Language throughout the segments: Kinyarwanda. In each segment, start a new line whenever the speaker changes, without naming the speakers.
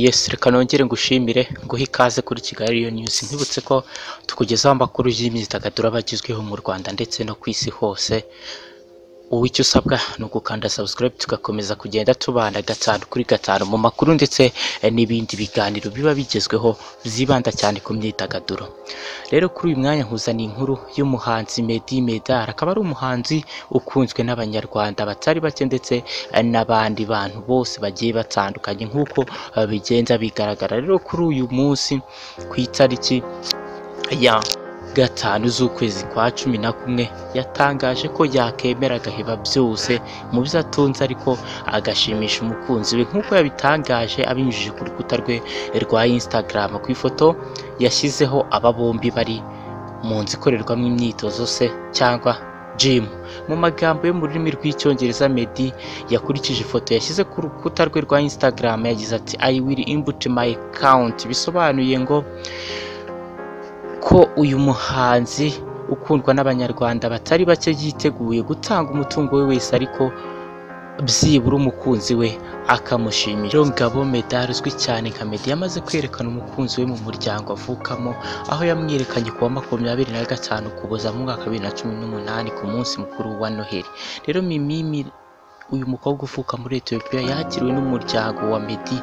Yes reka nongere ngushimire nguhe ikaze kuri Kigali Real News nkibutse ko tukugezaho amakuru y'imyidagaduro aba agezweho mu Rwanda ndetse no ku isi hose ubu icyo usabwa ni ugukanda subscribe tugakomeza kugenda tubana gatanu kuri gatanu mu makuru ndetse n'ibindi biganiro biba bigezweho byibanda cyane ku myidagaduro rero kuri uyu mwanya nkuzaniye inkuru y'umuhanzi Meddy Medar akaba ari umuhanzi ukunzwe n'abanyarwanda batari bake ndetse n'abandi bantu bose bagiye batandukanye nk'uko eh, bigenda bigaragara rero kuri uyu munsi ku itariki ya gatanu z'ukwezi kwa cumi na kumwe yatangaje ko yakemera agaheba byose mu byo atunze ariko agashimisha umukunzi we nk'uko yabitangaje abinyujije ku rukuta rwe rwa Instagram ku ifoto yashyizeho aba bombi bari mu nzu ikorerwamo imyitozo se cyangwa gym mu magambo yo mu rurimi rw'icyongereza Meddy yakurikije ifoto yashyize ku rukuta rwe rwa Instagram yagize ati I will input my account bisobanuye ngo ko uyu muhanzi ukundwa n'abanyarwanda batari bake yiteguye gutanga umutungo we wese ariko byibura umukunzi we akamushimisha rero ngabo medari uzwi cyane nka medi yamaze kwerekana umukunzi we mu muryango avukamo aho yamwerekanye ku wa makumyabiri na gatanu ukuboza mu mwaka wa bibiri na cumi n'umunani ku munsi mukuru wa noheli rero mimimi uyu mukobwa uvuka muri etiyopiya yakiriwe n'umuryango wa medi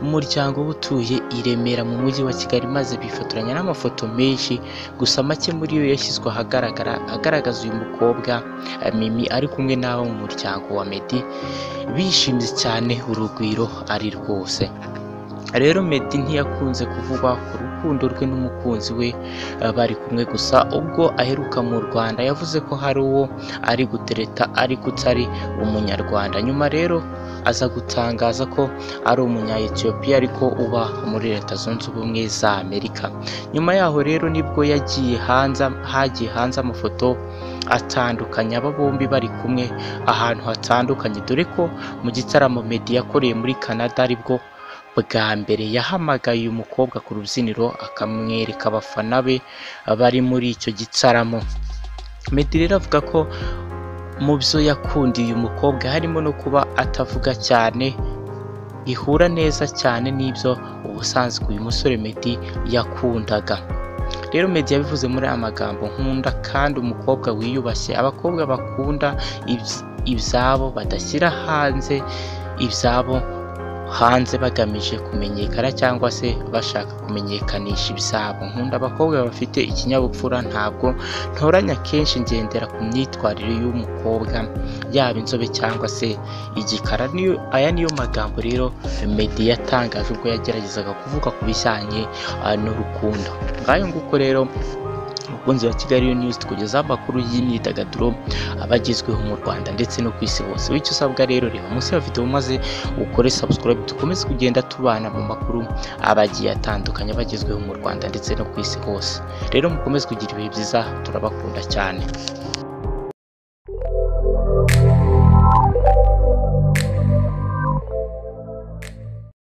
umuryango we utuye i remera mu mujyi wa kigali maze bifotoranya n'amafoto menshi gusa make muri yo yashyizwe ahagaragara agaragaza uyu mukobwa eh, mimi ari kumwe n'abo mu muryango wa medi bishimye cyane urugwiro ari rwose rero Meddy ntiyakunze kuvugwa ku rukundo rwe n'umukunzi we eh, bari kumwe gusa ubwo aheruka mu Rwanda yavuze ko hari uwo ari gutereta ariko utari umunyarwanda nyuma rero aza gutangaza ko ari umunya Ethiopia ariko uba muri leta zunze ubumwe za Amerika nyuma yaho rero nibwo yagiye hanze hagiye hanze amafoto atandukanye aba bombi bari kumwe ahantu hatandukanye dore ko mu gitaramo Meddy yakoreye muri Canada aribwo bwa mbere yahamagaye uyu mukobwa ku rubyiniro akamwereka abafana be bari muri icyo gitaramo Meddy rero avuga ko mu byo yakundiye uyu mukobwa harimo no kuba atavuga cyane ihura neza cyane n'ibyo ubusanzwe uyu musore Meddy yakundaga rero Meddy yabivuze muri aya magambo nkunda kandi umukobwa wiyubashye abakobwa bakunda ibyi- ibyabo badashyira hanze ibyabo hanze bagamije kumenyekana cyangwa se bashaka kumenyekanisha ibyabo nkunda abakobwa bafite ikinyabupfura ntabwo ntoranya kenshi ngendera ku myitwarire y'umukobwa yaba inzobe cyangwa se igikara niyo aya niyo magambo rero Meddy yatangaje ubwo yageragezaga kuvuga ku bijyanye ah, n'urukundo ngayo nguko rero umukunzi wa Kigali Real News tukugezaho amakuru y'imyidagaduro abagezweho mu Rwanda ndetse no ku isi hose bityo usabwa rero reba munsi ya video maze ukore subscribe dukomeze kugenda tubana mu makuru abagiye atandukanye abagezweho mu Rwanda ndetse no ku isi hose rero mukomeze kugira ibihe byiza turabakunda cyane